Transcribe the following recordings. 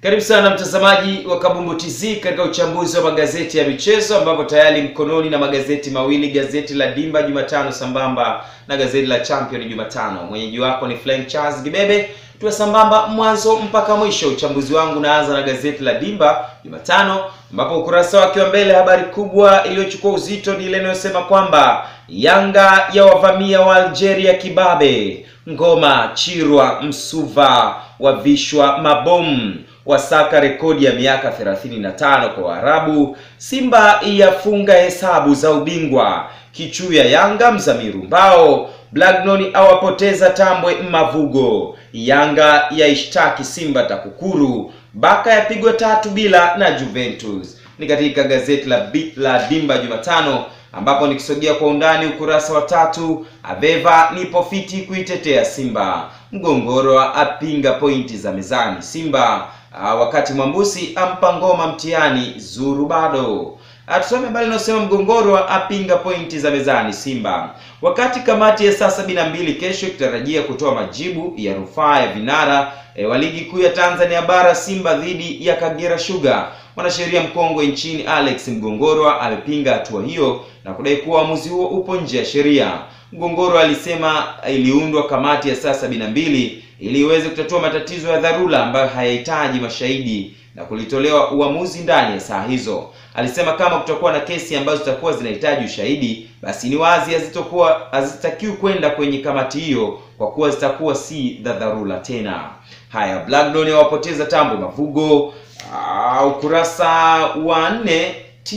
Karibu sana mtazamaji wa Kabumbu TZ katika uchambuzi wa magazeti ya michezo ambapo tayari mkononi na magazeti mawili, gazeti la Dimba Jumatano sambamba na gazeti la Champion Jumatano. Mwenyeji wako ni Frank Charles Gibebe, tuwe sambamba mwanzo mpaka mwisho. Uchambuzi wangu naanza na gazeti la Dimba Jumatano ambapo ukurasa wake wa mbele, habari kubwa iliyochukua uzito ni ile inayosema kwamba Yanga ya wavamia wa Algeria kibabe, Ngoma, Chirwa, Msuva wavishwa mabomu wasaka rekodi ya miaka 35 kwa Waarabu. Simba yafunga hesabu za ubingwa. Kichuya Yanga Mzamiru Mbao. Blacknon awapoteza Tambwe Mavugo. Yanga yaishtaki Simba TAKUKURU. Baka yapigwa tatu bila na Juventus. Ni katika gazeti la, la Dimba Jumatano ambapo nikisogea kwa undani ukurasa wa tatu, Aveva nipo fiti kuitetea Simba. Mgongoro apinga pointi za mezani Simba. Uh, wakati Mwambusi ampa ngoma mtihani zuru bado. Tusome habari inayosema Mgongoro apinga pointi za mezani Simba. Wakati kamati ya saa sabini na mbili kesho ikitarajia kutoa majibu ya rufaa ya vinara e, wa ligi kuu ya Tanzania bara Simba dhidi ya Kagera Sugar, mwanasheria mkongwe nchini Alex Mgongoro amepinga hatua hiyo na kudai kuwa uamuzi huo upo nje ya sheria. Mgongoro alisema iliundwa kamati ya saa sabini na mbili ili iweze kutatua matatizo ya dharura ambayo hayahitaji mashahidi na kulitolewa uamuzi ndani ya saa hizo. Alisema kama kutakuwa na kesi ambazo zitakuwa zinahitaji ushahidi, basi ni wazi hazitakuwa hazitakiwi kwenda kwenye kamati hiyo kwa kuwa zitakuwa si za dharura tena. Haya, Blackburn wapoteza Tambwe Mavugo. Uh, ukurasa wa nne,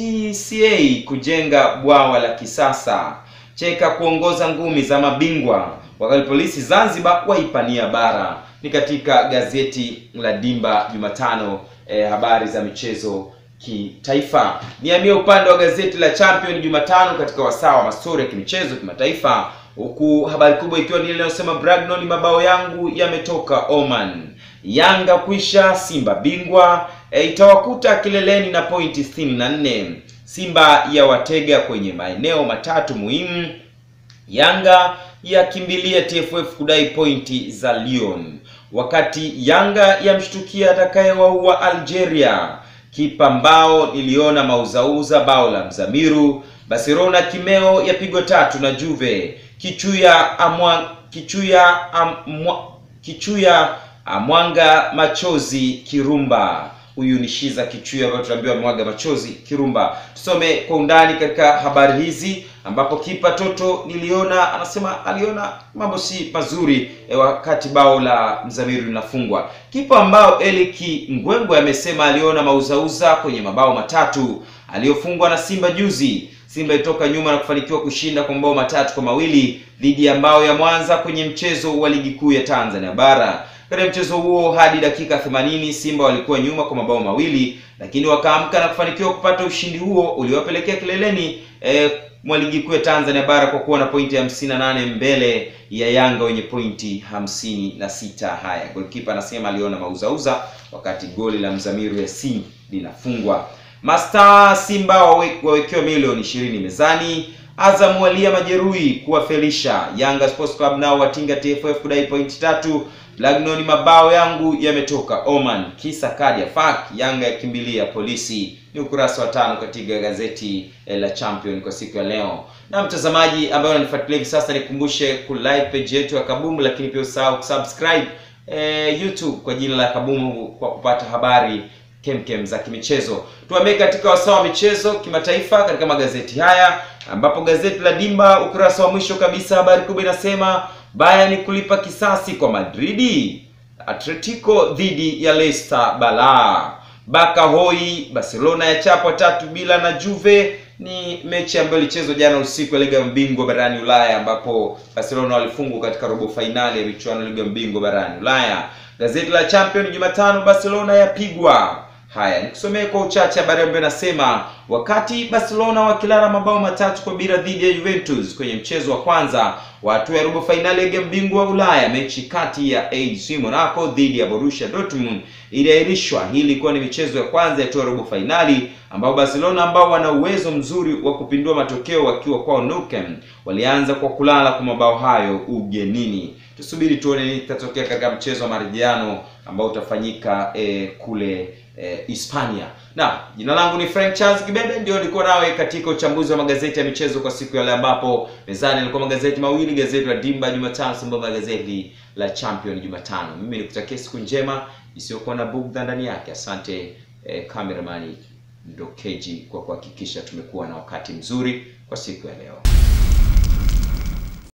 TCA kujenga bwawa la kisasa. Cheka kuongoza ngumi za mabingwa wakati polisi Zanzibar waipania bara. Ni katika gazeti la Dimba Jumatano, eh, habari za michezo kitaifa. Nihamie upande wa gazeti la Champion Jumatano katika wasaa wa mastori ya kimichezo kimataifa, huku habari kubwa ikiwa ni ile inayosema Bragnon, mabao yangu yametoka Oman. Yanga kwisha, Simba bingwa, e, itawakuta kileleni na pointi 64. Simba ya watega kwenye maeneo matatu muhimu. Yanga yakimbilia TFF kudai pointi za Lyon, wakati Yanga yamshtukia atakayewaua Algeria. Kipa mbao niliona mauzauza bao la Mzamiru. Barcelona kimeo yapigwa tatu na Juve. Kichuya amwa, Kichuya amwa, Kichuya amwanga machozi Kirumba. Huyu ni Shiza Kichuya ambayo tunaambiwa mwaga machozi Kirumba. Tusome kwa undani katika habari hizi ambapo kipa Toto niliona anasema aliona mambo si mazuri e, wakati bao la Mzamiru linafungwa. Kipa ambao Eliki Ngwengwe amesema aliona mauzauza kwenye mabao matatu aliyofungwa na Simba juzi. Simba ilitoka nyuma na kufanikiwa kushinda kwa mabao matatu kwa mawili dhidi ya Mbao ya Mwanza kwenye mchezo wa ligi kuu ya Tanzania bara. Katika mchezo huo hadi dakika 80 Simba walikuwa nyuma kwa mabao mawili, lakini wakaamka na kufanikiwa kupata ushindi huo uliowapelekea kileleni eh, mwa ligi kuu ya Tanzania bara kwa kuwa na pointi 58 mbele ya Yanga wenye pointi 56. Haya, golikipa anasema aliona mauzauza wakati goli la Mzamiru Yasin linafungwa. Masta Simba wawekewa milioni 20 mezani. Azam walia majeruhi kuwafelisha. Yanga Sports Club nao watinga TFF kudai pointi tatu. Blacknon mabao yangu yametoka Oman. Kisa kadi ya FAK. Yanga yakimbilia polisi. Ni ukurasa wa tano katika gazeti la Champion kwa siku ya leo. Na mtazamaji ambaye unanifuatilia hivi sasa, nikumbushe kulike page yetu ya Kabumbu, lakini pia usahau kusubscribe eh, YouTube kwa jina la Kabumbu kwa kupata habari kemkem za kimichezo. Tuambie katika wasaa wa michezo kimataifa katika magazeti haya, ambapo gazeti la Dimba ukurasa wa mwisho kabisa, habari kubwa inasema Bayern kulipa kisasi kwa Madridi. Atletico dhidi ya Leicester balaa. Baka hoi, Barcelona ya chapwa tatu bila na Juve. Ni mechi ambayo ilichezwa jana usiku ya Liga Mbingwa barani Ulaya, ambapo Barcelona walifungwa katika robo fainali ya michuano ya Liga Mbingwa barani Ulaya. Gazeti la Champion Jumatano, Barcelona yapigwa Haya, nikusomee kwa uchache habari ambayo inasema wakati Barcelona wakilala mabao matatu kwa bila dhidi ya Juventus kwenye mchezo wa kwanza wa hatua ya robo fainali ya ligi bingwa wa Ulaya, mechi kati ya AS Monaco dhidi ya Borussia Dortmund iliahirishwa. Hii ilikuwa ni michezo ya kwanza ya hatua ya robo fainali ambao Barcelona ambao wana uwezo mzuri wa kupindua matokeo wakiwa kwao Nou Camp walianza kwa kulala kwa mabao hayo ugenini. tusubiri tuone nini kitatokea katika mchezo wa marejeano ambao utafanyika eh, kule eh, Hispania. Na jina langu ni Frank Charles Kibebe, ndio nilikuwa nawe katika uchambuzi wa magazeti ya michezo kwa siku ya leo, ambapo mezani nilikuwa magazeti mawili, gazeti la Dimba Jumatano sambamba na gazeti la Champion Jumatano. Mimi nikutakia siku njema isiyokuwa na bugdha ndani yake. Asante eh, cameraman Ndokeji kwa kuhakikisha tumekuwa na wakati mzuri kwa siku ya leo.